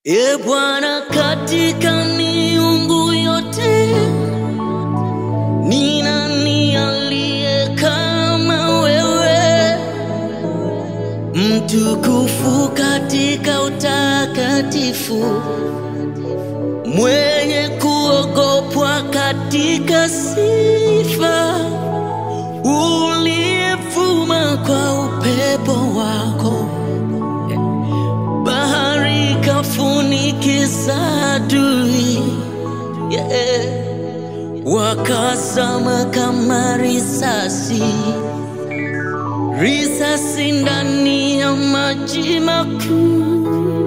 E Bwana, katika miungu yote ni nani aliye kama wewe, mtukufu katika utakatifu, mwenye kuogopwa katika sifa, uliyevuma kwa upepo wako bahari kafunikiza adui yeah. Wakazama kama risasi, risasi ndani ya maji makuu.